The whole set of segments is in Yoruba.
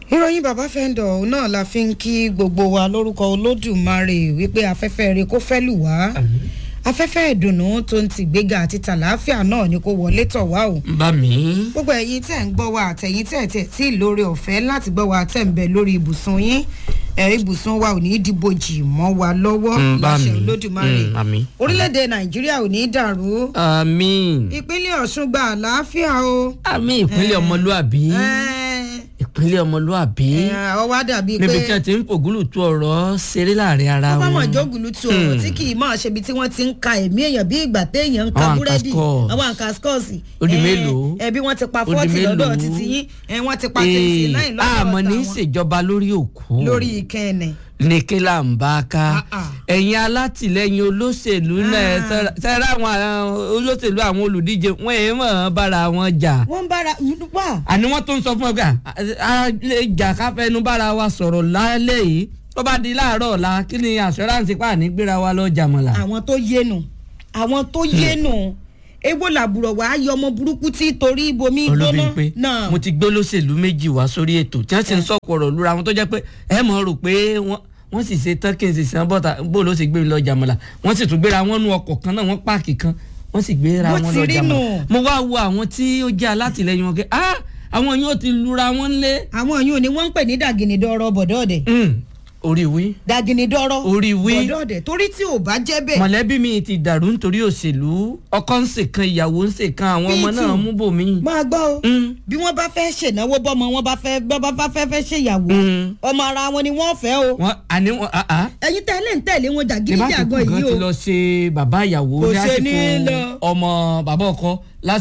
ìròyìn bàbá fẹ́ńdọ̀ náà la fi ń kí gbogbo wa lórúkọ olódùmarè wípé afẹ́fẹ́ rẹ kó fẹ́ lù wá afẹ́fẹ́ ìdùnnú tó ń ti gbéga àti tàlàáfíà náà ni kó wọlé tọ̀ wá o. bá mi. gbogbo ẹ̀yin tẹ̀ ń gbọ́ wa àtẹ̀yin tẹ̀ tẹ̀ tí lórí ọ̀fẹ́ láti gbọ́ wa tẹ̀ ń bẹ lórí ibùsùn yín ẹ̀ ibùsùn wa ò ní í dìbòjì mọ́ wa lọ́wọ́ Mm, bá láṣẹ mi. olódùmarè Mm, àmín. orílẹ̀-èdè nàìjíríà ò ní í dàrú àmín. ìpínlẹ̀ ọ̀ṣun gba àlàáfíà o. àmín ìpínlẹ̀ ọmọlúàbí. Ẹ̀, ìpínlẹ̀ ọmọlúàbí. ẹ̀, ọ wá dàbí pé níbi tí wọ́n ti ń fògúlù tu ọ̀rọ̀ ṣeré láàrin ara wọ́n bá wọn. mọ̀ jógùlù tu ọ̀rọ̀ tí kì í mọ̀ ṣebi tí wọ́n ti ń ka ẹ̀mí èèyàn bí ìgbà téèyàn ń ka Àwọn búrẹ́dì àǹkà àwọn àǹkà skọ́ọ̀sì. Ó di mélòó? ẹbí wọ́n ti pa Ó di fọ́ọ̀tì lọ́dọ̀ mélòó? títí yín ẹ̀ wọ́n ti pa tẹ̀sí Ee, náà lọ́dọ̀ àmọ́ ní í tàwọn. ṣèjọba lórí òkú. lórí ìkẹ́ẹ̀nẹ̀. ní kí là ń bá ká Ah, ah. ẹ̀yin alátìlẹyìn olóṣèlú náà Ah. sẹ́ra àwọn àwọn olóṣèlú àwọn olùdíje wọ́n èé mọ̀ ọ́n bára wọn jà wọ́n ń bára wà. àní wọ́n tó ń sọ fún ọ pé à, a lè jà ká fẹnu bára wa sọ̀rọ̀ lálẹ́ yìí tó bá di láàárọ̀ ọ̀la kí ni assurance pa ní gbéra wa lọ jàmọ̀lá. àwọn tó yénu àwọn tó yénu ewo làbùrọ̀ wàá yọ ọmọ burúkú tí torí ibomi gbóná olùbíńpé náà. mo ti gbé olóṣèlú méjì wá sórí ètò tí wọ́n sì ń sọ̀kò ọ̀rọ̀ lura wọn tó jẹ́ pé ẹ mọ̀ rò pé wọ́n wọ́n sì ṣe tán kí n sì sàn bọ́ta bó ló sì gbé mi lọ jàmọ̀lá wọ́n sì tún gbéra wọn nú ọkọ̀ kan náà wọ́n páàkì kan wọ́n sì gbéra Bó wọn ti lọ rí jàmọ̀lá nù. mo wá wo àwọn tí ó jẹ́ alátìlẹyìn wọn pé ah àwọn yóò ti lura wọn lé àwọn yìí ò ní wọ́n ń pè ní dàgìnìdọ́rọ̀ bọ̀dọ́ọ̀dẹ̀ Mm, orí wí dàgìnìdọ́rọ̀ Orí wí. bọ̀dọ́ọ̀dẹ̀ torí tí ò bá jẹ́ bẹ́ẹ̀ mọ̀lẹ́bí mi ti dàrú nítorí òṣèlú ọkọ ń ṣèkan ìyàwó ń ṣèkan àwọn ọmọ Bíi náà tù. mú bòmí. máa gbọ́ o Mm. bí wọ́n bá fẹ́ ṣènáwó bọ́mọ wọn bá fẹ́ bọ́ bá fẹ́ fẹ́ ṣèyàwó Mm. ọmọ ara wọn ni wọ́n fẹ́ o wọn àní wọn ah ah ẹ̀yin tẹ́lẹ̀ ń tẹ̀lé wọn ìbáṣepọ̀ jàgídíjàgan kan yìí ti o lọ ṣe bàbá ìyàwó Kò ṣe ní lásìkò lọ. ọmọ bàbá ọkọ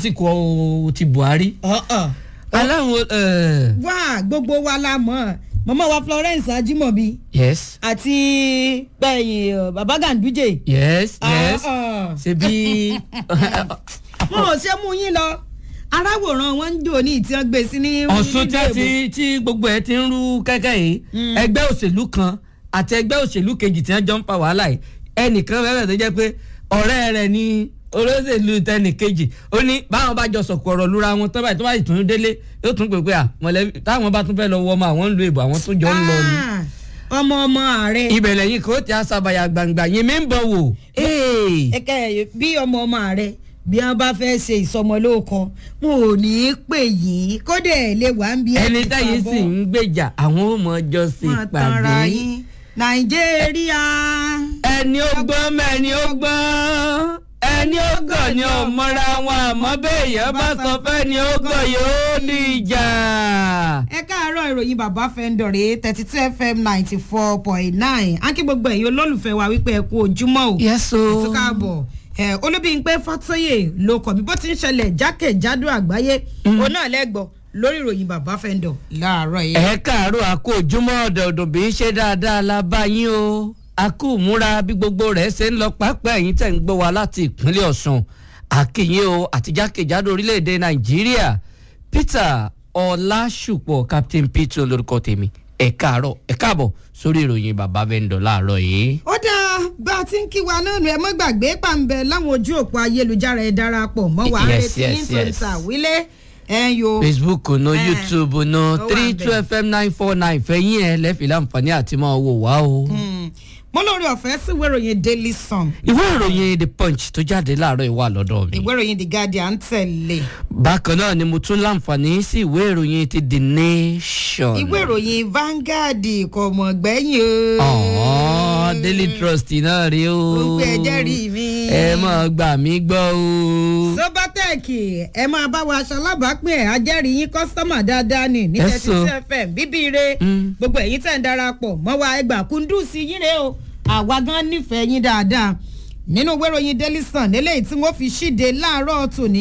lásìkò ti Buhari. Ọ̀ọ̀. aláwọn ẹ, wá gbogbo wa la mọ̀ màmá wa Florence Ajimobi yes àti gbẹ̀yìn baba Ganduje yes yes Ọ̀ọ̀. ṣe bí wọn ò ṣe mú yín lọ aráwòrán wọn ń jò ní ìtí wọn gbé sí ní Ọ̀ṣun tí nílùú a ti tí gbogbo ẹ ti ń rú kẹ́kẹ́ yìí ẹgbẹ́ òṣèlú kan àti ẹgbẹ́ òṣèlú kejì tí wọ́n jọ ń fa wàhálà yìí ẹnìkan fẹ́rẹ̀ tó jẹ́ pé ọ̀rẹ́ rẹ̀ ni olóṣèlú tẹnì kejì ó ní báwọn bá jọ sọ̀kò ọ̀rọ̀ lura wọn tán báyìí tó bá sì tún délé yóò tún pè pé à mọ̀lẹ́bí táwọn bá tún fẹ́ lọ wọ ọmọ àwọn ń lo ìbò àwọn tó jọ ń lọ ni. Ah, ọmọ ọmọ ààrẹ ibẹ̀ lẹ́yìn kò tí a sábàyà gbangba yín mi ń bọ̀ wò. Ee. ẹkẹ bí ọmọ ọmọ ààrẹ bí wọn bá fẹ́ ṣe ìsọmọlóòkan wọn ò ní í pè yín kódà ẹ lè wà ń bí ẹni táyé sì ń gbèjà àwọn ò mọ ọjọ́ sí máa tanra ìpàdé. yín nàìjíríà ẹni ó gbọ́n mẹ́ni ó gbọ́n ẹni ó gọ̀ ni ò mọ́ra wọn àmọ́ béèyàn bá sọ fẹ́ ni ó gọ̀ yóò ní ìjà. ẹ káàárọ̀ ìròyìn bàbá fẹ́ńdọ̀rẹ́ thirty two fm ninety four point nine á kí gbogbo ẹ̀yin olólùfẹ́ wa wípé ẹ kú ojúmọ́ o yẹ́sọ. tó káàbọ̀ ẹ olúbíyìnpé fàtóyè ló kọ̀ bí bó ti ń ṣẹlẹ̀ jákèjádò àgbáyé òun náà lẹ́gbọ̀ọ́ lórí ìròyìn bàbá fẹ́ńdọ̀ láàárọ̀ yìí. ẹ káàárọ̀ àkó ojúmọ́ ọ̀dọ̀ọ̀dọ̀ bí ń ṣe dáadáa la bá yín o àkó múra bí gbogbo rẹ̀ ṣe ń lọ pápá ẹ̀yìn tẹ̀ ń gbọ́ wa láti ìpínlẹ̀ ọ̀ṣun àkìyìn o àti jákèjádò orílẹ̀-èdè nàìjíríà peter ọlásùpọ̀ captain peter olórúkọ tèmi ẹ káàárọ̀ ẹ káàbọ̀ sórí ìròyìn bàbá vendor láàárọ̀ yìí. ó dáa bá a ti ń kí wa náà nù ẹ mọ́ gbàgbé pàǹbẹ láwọn ojú òpó ayélujára ẹ darapọ̀ mọ́ wa Yes, retí yes, ní tòun yes. tàwílé ẹ yo. facebook no Eh, youtube no ó wà three bẹ́ẹ̀. two fm nine four nine fẹ̀yìn ẹ̀ lẹ́fì láǹfààní àti máa wò wá o. Mm. mo lórí ọ̀fẹ́ sí ìwé ìròyìn daily sun ìwé ìròyìn the punch tó jáde láàárọ̀ ìwà lọ́dọ̀ mi. ìwé ìròyìn the guardian tẹ̀lé bákan náà ni mo tún láǹfààní sí ìwé ìròyìn ti the nation. ìwé ìròyìn Vanguard kò mọ̀ gbẹ́yìn o. ọ̀hún daily trust náà rí o. Ó pé ẹ jẹ́rìí mi. ẹ máa gbà mí gbọ́ o. sobatec ẹ máa bá wa aṣọ alábàápín ẹ̀ ajẹ́rìí yín kọ́sítọ́mà dáadáa ní ní Yes, thirty o. two fm bíbí re Mm. gbogbo ẹ̀yin tẹ̀ ń darapọ̀ mọ́ wa ẹgbà kúndùsí yín rè o àwa gan nífẹ̀ẹ́ yín dáadáa nínú ìwé ìròyìn daily sun eléyìí tí wọ́n fi ṣíde láàárọ̀ tòní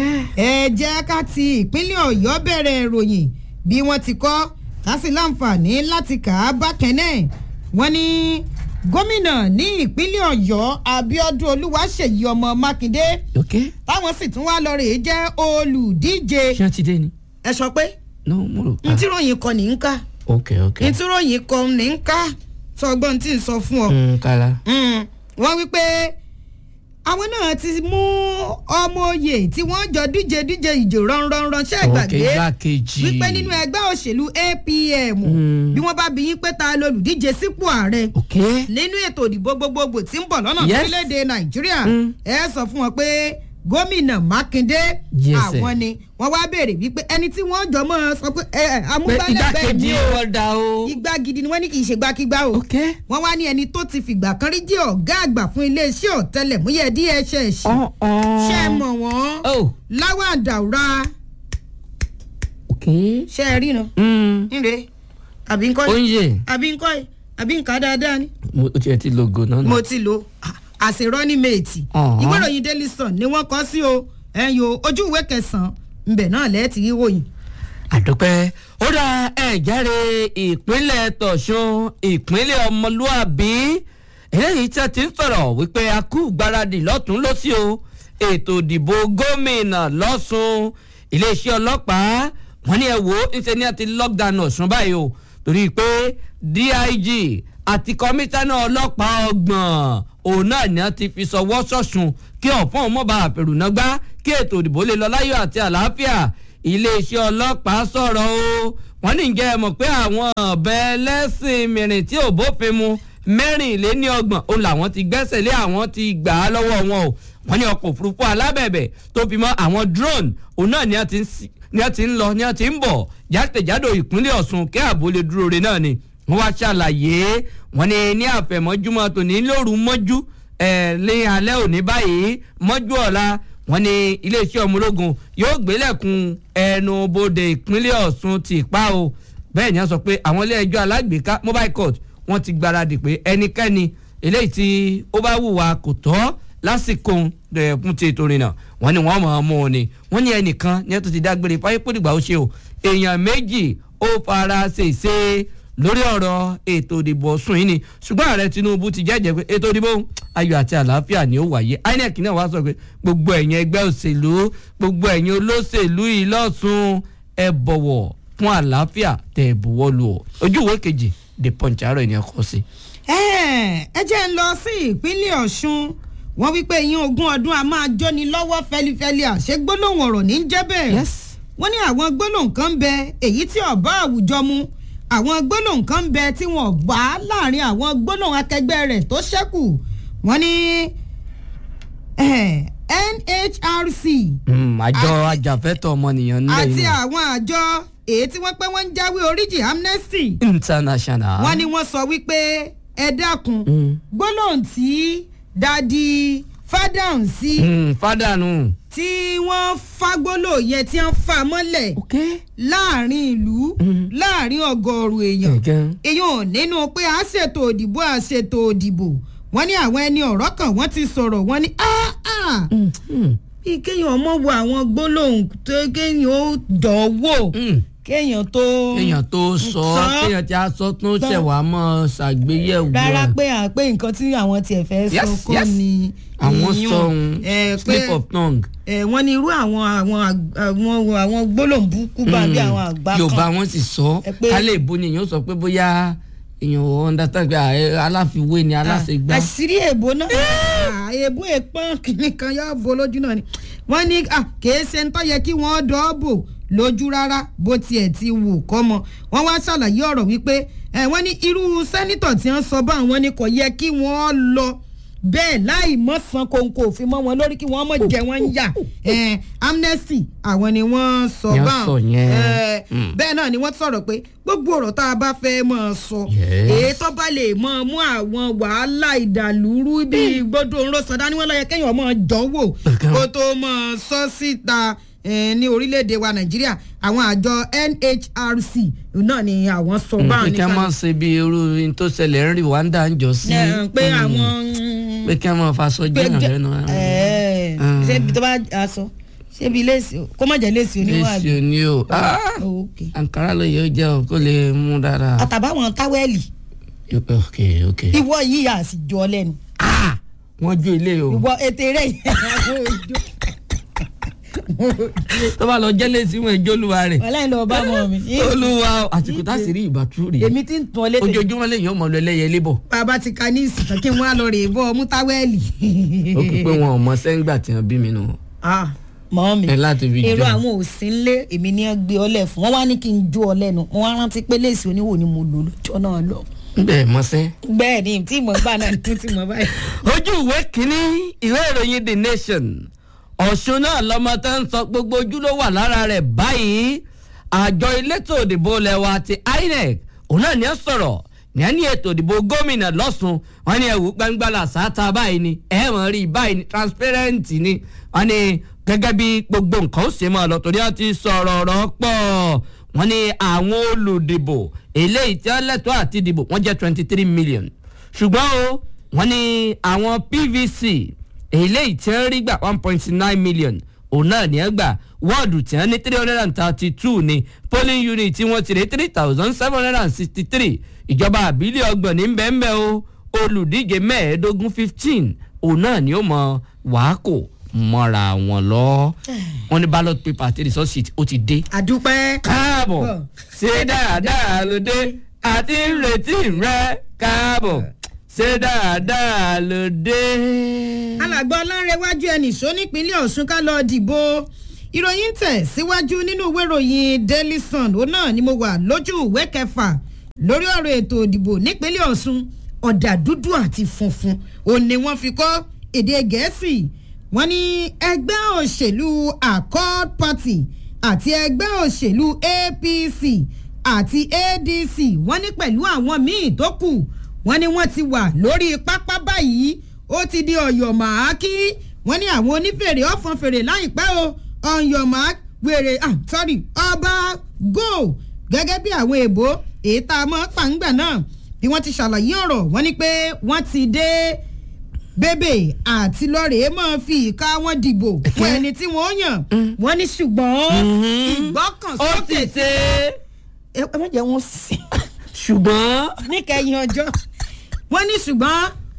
ẹ jẹ́ ká ti ìpínlẹ̀ ọ̀yọ́ bẹ̀rẹ̀ ìròyìn bí wọ́n ti kọ́ ká sì láǹfààní láti kà á bákan náà wọ́n ní gómìnà ní ìpínlẹ̀ ọ̀yọ́ abiodun olúwaṣèyí ọmọ mákindé ok táwọn sì tún wá lọ rèé jẹ́ olùdíje ṣé wọ́n ti dé ni. ẹ sọ pé no mo rò pa. ntíròyìn kọ ní ń ká ok ok. ntíròyìn kọ ní ń ká sọgbọ́n tí ń sọ fún ọ Mm, kára. Mm, wọ́n wí pé àwọn náà ti mú ọmọ oyè tí wọ́n jọ díje díje ìjò ránranran ṣe ìgbàgbé òkè igbákejì wípé nínú ẹgbẹ́ òṣèlú apm bí wọ́n bá bí yín pé ta lolùdíje sípò ààrẹ òkè nínú ètò ìdìbò gbogbogbò tí ń bọ̀ lọ́nà Yes. orílẹ̀-èdè nàìjíríà Mm. ẹ sọ fún wọn pé gómìnà mákindé Yes, àwọn sir. ni wọ́n wá béèrè wípé ẹni tí wọ́n jọ mọ́ sọ pé ẹ ẹ pé amúgbálẹ́gbẹ̀ẹ́ igbákejì mi o wọn dá o. igbá gidi ni wọ́n ní kì í ṣe gbákígbá o òkè. wọ́n wá ní ẹni tó ti fìgbà kan rí jẹ́ ọ̀gá àgbà fún iléeṣẹ́ ọ̀tẹlẹ̀múyẹ́ dss ṣe é mọ̀ wọ́n oh láwọn àdàwùrà òkè. ṣe é ríran nre àbí ńkọ́ oúnjẹ àbí ńkọ́ àbí ńkà dáadáa ni mo tiẹ̀ ti logo náà. mo ti lo àṣírọ́ní méètì Ọ̀hán. ìwé ìròyìn daily sun ni wọ́n kọ́ sí o ẹ̀yìn o ojú ìwé kẹsàn-án ńbẹ̀ náà lẹ́ẹ̀tì ríròyìn. àdúpẹ́ ó dá ẹ̀járe ìpínlẹ̀ tọ̀sùn ìpínlẹ̀ ọmọlúàbí eléyìí tí a ti ń sọ̀rọ̀ wípé a kú gbáradì lọ́tún lọ́sí o ètò ìdìbò gómìnà lọ́sùn iléeṣẹ́ ọlọ́pàá wọ́n ní ẹ wò ó ńṣe ní a ti lockdown ọ̀sùn báyìí o torí pé dig àti kọmíṣánná ọlọ́pàá ọgbọ̀n òun náà ni a ti fi sọwọ́ sọ̀sùn kí ọ̀fọ́n mọ̀bà àpèrùnágbá kí ètò ìdìbò lè lọ láyọ̀ àti àlàáfíà iléeṣẹ́ ọlọ́pàá sọ̀rọ̀ o wọ́n ní jẹ́ ẹ mọ̀ pé àwọn ọ̀bẹ ẹlẹ́sìn mìíràn tí ò bófin mu mẹ́rìnléníọgbọ̀n òun làwọn ti gbẹ́sẹ̀ lé àwọn ti gbà á lọ́wọ́ wọn o wọ́n ní ọkọ̀ òfurufú alábẹ̀bẹ̀ tó fi mọ́ àwọn drone òun náà ni a ti ń sí- ni a ti ń lọ ni a ti ń bọ̀ jákèjádò ìpínlẹ̀ ọ̀ṣun kí ààbò lè dúró re náà ni wọ́n wá ṣàlàyé wọ́n ní ní àfẹ̀mọ́júmọ́ tòní lóru mọ́jú ẹ̀ lé alẹ́ òní báyìí mọ́jú ọ̀la wọ́n ní iléeṣẹ́ ọmọ ológun yóò gbélẹ̀kùn ẹnu bodè ìpínlẹ̀ ọ̀ṣun ti pa o bẹ́ẹ̀ ni wọ́n sọ pé àwọn ilé ẹjọ́ alágbèéká mobile court wọ́n ti gbáradì pé ẹnikẹ́ni eléyìí tí ó bá wùwà kò tọ́ lásìkò ẹ̀ fún ti ètò ìrìnà wọ́n ní wọ́n mọ̀ ọ́n mú un ni wọ́n ní ẹnìkan ní ẹ̀ tó ti dágbére fáyé pòdìgbà ó ṣe o èèyàn méjì ó fara ṣèṣe lórí ọ̀rọ̀ ètò ìdìbò ọ̀sùn yìí ni ṣùgbọ́n ààrẹ tinubu ti jẹ́jẹ́ pé ètò ìdìbò ayọ̀ àti àlàáfíà ni ó wáyé inec náà wá sọ pé gbogbo ẹ̀yin ẹgbẹ́ òṣèlú gbogbo ẹ̀yin olóṣèlú yìí lọ́sùn ẹ bọ̀wọ̀ fún àlàáfíà tẹ̀ ẹ̀ buwọ́ lù ọ́ ojú ìwé kejì the punch àárọ̀ ènìyàn kọ sí. ẹ ẹ jẹ́ ń lọ sí ìpínlẹ̀ ọ̀ṣun wọ́n wípé yín ogún ọdún a máa jóni lọ́wọ́ fẹlifẹli àṣẹ gbólóhùn ọ̀rọ̀ ní í jẹ́ bẹ́ẹ̀ Yes. wọ́n ní àwọn gbólóhùn kan ń bẹ èyí tí ọ̀bá àwùjọ mu àwọn gbólóhùn kan ń bẹ tí wọ́n gbà á láàrin àwọn gbólóhùn akẹgbẹ́ rẹ̀ tó ṣẹ́kù wọ́n ní eh, nhrc Mm, àjọ Àti- ajàfẹ́tọ̀ ọmọnìyàn nílẹ̀ àti yìí àwọn àjọ èyí tí wọ́n pẹ́ wọ́n ń jáwé oríjì amnesty international. wọ́n ní wọ́n sọ wípé ẹ dákun Mm. gbólóhùn tí dadi fádàn sí Mm, fádànù. tí wọ́n fagbólò yẹn tí wọ́n fà mọ́lẹ̀ ok. láàrin ìlú Mm. láàrin ọgọ́rùn èèyàn ẹ̀gán. èèyàn nínú pé a ṣètò òdìbò a ṣètò òdìbò wọ́n ní àwọn ẹni ọ̀rọ̀ kan wọ́n ti sọ̀rọ̀ wọ́n ní "Ah, ah, Mm, mm, bí kéèyàn ọmọ wo àwọn gbólóhùn tó kéèyàn ó dán wò mm. kéèyàn tó kéèyàn tó sọ sọ. kéèyàn tí a sọ tún Tán. ṣẹ̀wá mọ́ ṣàgbéyẹ̀wò. rárá pé à pé nǹkan tí àwọn tiẹ̀ fẹ́ sọ Yes, kọ́ yes. ni àwọn ìyún. sọ̀hún Eh, pé slip of tongue. eh, wọ́n ní irú àwọn àwọn àg- àwọn àwọn gbólóhùn burúkú bá bí àwọn àgbà kan yorùbá wọn sì sọ Ẹ pé- kálẹ̀ ìbò ni èèyàn sọ pé bóyá èèyàn ò understand pé ààrẹ aláfiwé ni aláṣẹgbá. àṣírí èbó náà Ah, èbó èpọ́n kìnnì kan yóò bo lójú náà ni wọ́n ní ah, kìí ṣe ń tọ́ yẹ kí wọ́n dọ́ọ̀bò lójú rárá bó tiẹ̀ ti wù kọ́ mọ wọ́n wá ṣàlàyé ọ̀rọ̀ wípé eh, wọ́n ní irú sẹ́nitọ̀ tí wọ́n sọ bá àwọn ni kò yẹ kí wọ́n lọ bẹ́ẹ̀ láì mọ̀ san kòǹkò òfin mọ́ wọn lórí kí wọ́n mọ̀ jẹ́ wọ́n ń yà Eh, amnesty àwọn ni wọ́n sọ Ni wọ́n báwọn sọ yẹn. Eh, Mm. bẹ́ẹ̀ náà ni wọ́n sọ̀rọ̀ pé gbogbo ọ̀rọ̀ tá a bá fẹ́ mọ̀ sọ Yes. èyí tó bá lè mọ mú àwọn wàhálà ìdàlúrú bíi gbódò ńlọ sọdá ni wọn lọ yẹ kéèyàn mọ jọ̀wọ́ kó tó mọ sọ síta eh, ní orílẹ̀-èdè wa nàìjíríà àwọn àjọ nhrc náà ni àwọn sọ Mm, báwọn pé kí wọ́n máa ṣe bí irú ohun tó ṣẹlẹ̀ ń rí wàndà ń jọ sí. Eh, pé Mm. àwọn pé kí wọ́n máa faṣọ pé jẹ́yàn jẹ- lẹ́nu. eh, Mm. ṣé ibi tó bá aṣọ ṣé ibi léèsì o- kó má jẹ́ léèsì léṣe oníwàbí ni o Ah! ok àǹkárá ló yẹ ó jẹ́ o kó lè mú dára. àtàbáwọn táwẹ́ẹ̀lì ok ok. ìwọ yìí àsìjọ lẹ́nu Ah! wọ́n jó ilé o. ìwọ ètè rẹ̀ tó bá lọ jẹ́lẹ̀ sí wọn ìjọ olúwa rẹ̀ ọlọ́run lọ bá mọ mi. olúwa àsìkò tá a sì rí ìbátú rèé èmi ti ń tún ọ létè. ojoojúmọ́ lẹ́yìn ọmọ lọ ẹlẹ́yẹ lébọ̀ bàbá ti ka ní ìsìtàn kí wọ́n á lọ rè é bọ́ ọmú táwẹ́ẹ̀lì. ó kì í pé wọn ò mọ sẹ́ńgbà tí wọ́n bí mi nù. mọ́ mi ẹ láti fi èrò jẹun. àwọn òsín ńlé èmi ní ẹ gbé ọ lẹ̀ fún wọn wá ní kí n jó ọ lẹ́nu wọn wá rántí pé léèsì oníwò ni mo lò lọ́jọ́ náà lọ. bẹ́ẹ̀ mọ́sẹ́. bẹ́ẹ̀ ni tí mo gbà náà tún tí mo báyìí. ojú ìwé kínní ìwé ìròyìn the nation ọ̀ṣun náà lọmọ tó ń sọ gbogbo ojú ló wà lára rẹ̀ báyìí àjọ elétò òdìbò lẹ́wà ti inec òun náà ní ẹ sọ̀rọ̀ ní ẹni ètò òdìbò gómìnà lọ́sùn wọn ní ẹ̀wù gbangba làṣáta báyìí ni ẹ̀ mọ̀ rí báyìí ni transparent ni wọn ní gẹ́gẹ́ bí gbogbo nǹkan ó ṣe máa lọ torí wọn ti sọ̀rọ̀ ọ̀rọ̀ pọ̀ wọn ní àwọn olùdìbò eléyìí tí wọ́n lẹ́tọ̀ọ́ àti dìbò wọ́n jẹ́ twenty three million ṣùgbọ́n o wọ́n ní àwọn pvc eléyìí tí wọ́n rí gbà one point nine million òun náà ní ẹ gbà wọ́ọ̀dù tí wọ́n ní three hundred and thirty two ní polling unit tí wọ́n ti rí three thousand seven hundred and sixty three ìjọba àbílẹ̀ ọgbọ̀n ní bẹ́ẹ̀nbẹ́ o olùdíje mẹ́ẹ̀ẹ́dógún fifteen òun náà ni ó mọ wàákò mọ́ra wọn lọ wọ́n ní ballot paper àti result sheet ó ti dé àdúpẹ́. káàbọ̀ Bọ̀. ṣé dáadáa ló dé àti ń retí rẹ káàbọ̀ ṣé dáadáa ló dé. alàgbà ọlárẹ̀wájú ẹnì sọ nípínlẹ̀ ọ̀ṣun ká lọ́ọ́ dìbò ìròyìn tẹ̀ síwájú nínú ìwé ìròyìn daily sun òun náà ni mo wà lójú ìwé kẹfà lórí ọ̀rọ̀ ètò ìdìbò nípínlẹ̀ ọ̀ṣun ọ̀dà dúdú àti funfun òun ni wọ́n fi kọ́ èdè gẹ̀ẹ́sì wọ́n ní ẹgbẹ́ òṣèlú accord party àti ẹgbẹ́ òṣèlú apc àti adc wọ́n ní pẹ̀lú àwọn míì tó kù wọ́n ní wọ́n ti wà lórí pápá báyìí ó ti di ọ̀yọ̀ màákí wọ́n ní àwọn onífèrè ọ̀fọ̀n fèrè láìpẹ́ o ọ̀yọ̀ màá wèrè ah sorry ọba go gẹ́gẹ́ bí àwọn èèbó èyí tá a mọ̀ pàǹgbà náà bí wọ́n ti ṣàlàyé ọ̀rọ̀ wọ́n ní pé wọ́n ti dé bébè àti lọ́rẹ̀ẹ́ máa fi ìka wọn dìbò fún ẹni tí wọ́n yàn wọ́n ní ṣùgbọ́n ó ìgbọ́kànsókè sì ṣe ẹ ẹ má jẹ́ wọn sí ṣùgbọ́n níkẹyìn ọjọ́ wọ́n ní ṣùgbọ́n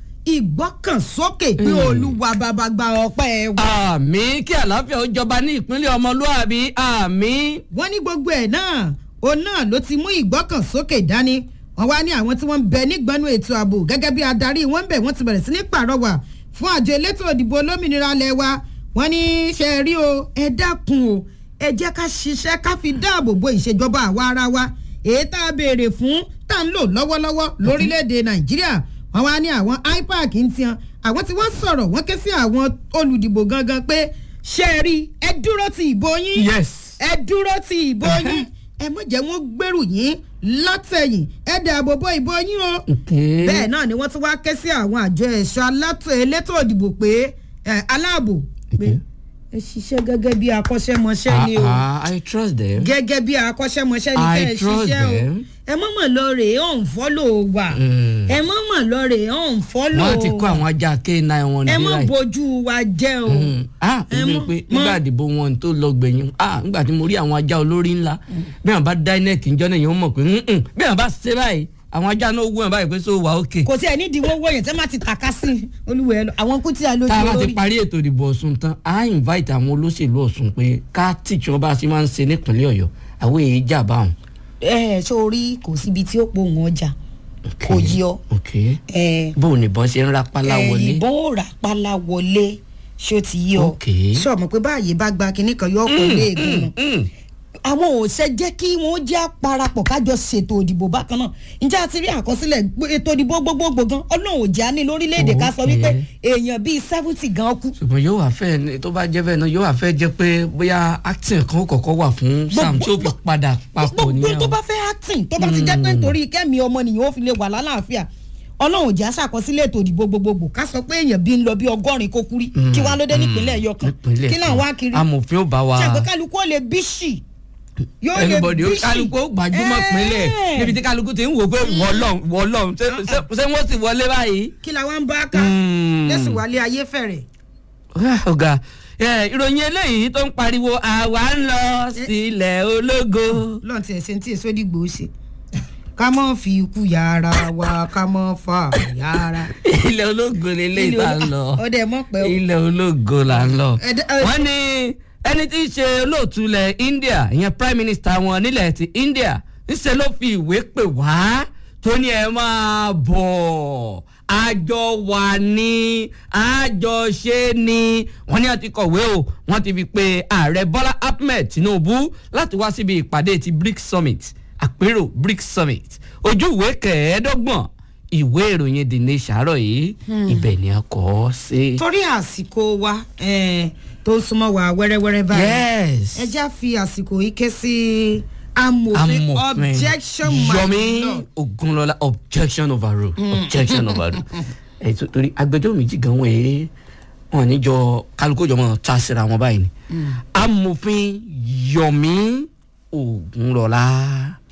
ìgbọ́kànsókè pé olúwa bàbá gba ọpẹ́ wa. àmì kí àlàáfíà ó jọba ní ìpínlẹ̀ ọmọlúàbí àmì. wọ́n ní gbogbo ẹ̀ náà òun náà ló ti mú ìgbọ́kànsókè dání wọ́n wá ní àwọn tí wọ́n ń bẹ nígbọ́nú ètò ààbò gẹ́gẹ́ bí adarí wọn ń bẹ̀ wọ́n ti bẹ̀rẹ̀ sí ní pàrọwà fún àjọ elétò òdìbò olómìnira lẹ̀ wa wọ́n ní ṣe rí o ẹ dákun o ẹ jẹ́ ká ṣiṣẹ́ ká fi dáàbò bo ìṣèjọba àwa ara wa èyí tá a béèrè fún tá à ń lò lọ́wọ́lọ́wọ́ lórílẹ̀‐èdè nàìjíríà wọ́n wá ní àwọn ipac ń tiyan àwọn tí wọ́n sọ̀rọ̀ wọ́n ké sí àwọn olùdìbò gangan pé ṣe rí ẹ dúró ti ìbò yín yes. ẹ dúró ti ìbò yín ẹ mọ̀ jẹ́ wọ́n gbèrú yín látẹ̀yìn ẹ dàbò bo ìbò yín o. Okay. bẹ́ẹ̀ náà ni wọ́n tún wá ké sí àwọn àjọ ẹ̀ṣọ́ alátò elétò òdìbò pé ẹ, aláàbò pé Okay. ẹ ṣiṣẹ́ gẹ́gẹ́ bí akọ́ṣẹ́mọṣẹ́ ni o Ah, ah, I trust them. gẹ́gẹ́ bí akọ́ṣẹ́mọṣẹ́ ni I kẹ́ ẹ trust ṣiṣẹ́ o them. ẹ mọ̀mọ̀ lọ rè é ọ̀n fọ́lò wà Mm. ẹ mọ̀mọ̀ lọ rè é ọ̀n fọ́lò wọ́n ti kó àwọn ajá k9 wọn ẹ níbí mọ̀ báyìí. bójú wa jẹ́ o. Mm. ah Ẹ ó ní mọ̀- pé mọ̀- nígbà àdìbò wọn tó lọ gbẹ̀yìn ah nígbà tí mo rí àwọn ajá olórí ńlá bí wọn bá dá inec njọ́ náà yẹn wọ́n mọ̀ pé "Mm-mm." bí wọn bá ṣe báyìí àwọn ajá náà wú wọn báyìí pé so wà ókè. kò tí ẹ nídìí wọ́wọ́ yẹn tẹ́ má ti tàka sí olúwẹ̀ lọ àwọn kú tí a lójú tá a bá ti olórí. parí ètò ìdìbò ọ̀sùn tán a invite àwọn olóṣèlú ọ̀sùn pé ká tíjọ́ wọn bá ṣe máa ń ṣe nípínlẹ̀ ọ̀yọ́ àwọn èyí jà báwọn. ẹ ẹ sórí kò síbi tí ó pohùn ọjà kò yí ọ ok ẹ bó o nìbọn ṣe ń rapálá ẹ, wọlé. ìbọn ò rà pálá wọlé ṣó ti yí ọ Ok. sọmọ pé báyìí bá gba kinní kan yọ ọkọ léegun nù Mm. àwọn òṣè jẹ́ kí wọ́n jẹ́ parapọ̀ kájọ ṣètò òdìbò bákan náà ǹjẹ́ a ti rí àkọsílẹ̀ gbé- ètò òdìbò gbogbogbò gan ọlọ́run ò jẹ́ á ní lórílẹ̀‐èdè ká sọ Ok. wípé èèyàn bíi seventy gan kú ṣùgbọ́n yóò wá fẹ́ ní- tó bá jẹ́ bẹ́ẹ̀ náà yóò wá fẹ́ jẹ́ pé bóyá acting kan ó kọ̀ọ̀kan wà fún sam tí ó fi padà papọ̀ gbogbo nìyẹn. tó bá fẹ́ acting tó bá ti jẹ́ pé nítorí kẹ́mi ọmọnìyàn ó fi lè wà lálàáfíà ọlọ́run ò jẹ́ àṣàkọsílẹ̀ ètò òdìbò gbogbogbò ká sọ pé èèyàn bíi ń lọ bí ọgọ́rin kó kúrí kí wọ́n á ló dé nípínlẹ̀ ẹ̀yọ kan nípínlẹ̀ kí náà kan. wá kiri amòfin ó bá wa ṣàgbé kálukú ó lè bíṣì yóò lè everybody ó bíṣì kálukú ó gbajúmọ̀ pínlẹ̀ Ẹ́ẹ̀. níbi tí kálukú ti ń wò pé wọ́lọ́n wọ́lọ́n ṣé ṣé- ṣé wọ́n sì wọlé báyìí. kí la wá ń bá ká Mm. lẹ́sùn wálé ayé fẹ̀rẹ̀ Ah, ọ̀gá ẹ, ìròyìn eléyìí tó ń pariwo àwa ń lọ sílẹ̀ ológo. lọ́n ti ẹ̀sìn tí èso dìgbò ṣe ká mọ́ fi ikú yàrá wa ká mọ́ fà yàrá. ilẹ̀ ológo lélẹ́yìí tá a ń lọ ọdẹ mọ̀ pẹ́ o. ilẹ̀ ológo là ń lọ. Ẹ̀dá- ẹ- wọ́n ní ẹni tí í ṣe olóòtú ilẹ̀ India ìyẹn prime minister wọn nílẹ̀ ti India ńṣe ló fi ìwé pè wá tó ní ẹ máa bọ̀ àjọ wà ní àjọṣe ni wọ́n ní àti kọ̀wé o wọ́n ti fi pe ààrẹ Bọ́lá Ahmed Tinubu láti wá síbi ìpàdé ti BRICS Summit àpérò BRICS Summit ojú ìwé kẹẹ̀ẹ́dọ́gbọ̀n ìwé ìròyìn The Nation àárọ̀ yìí ibẹ̀ ni a kọ́ ọ́ sí. torí àsìkò wa eh, tó ń súnmọ́ wa wẹ́rẹ́wẹ́rẹ́ báyìí yes ẹ já fi àsìkò yìí ké sí amòfin objection my Yomi lord. Ogunlọlá objection overruled objection overruled ẹ tó- torí agbẹjọ́rò méjì gan wọn ẹ wọn níjọ kálukú jọ mọ tá a síra wọn báyìí ni amòfin Yomi Ogunlọlá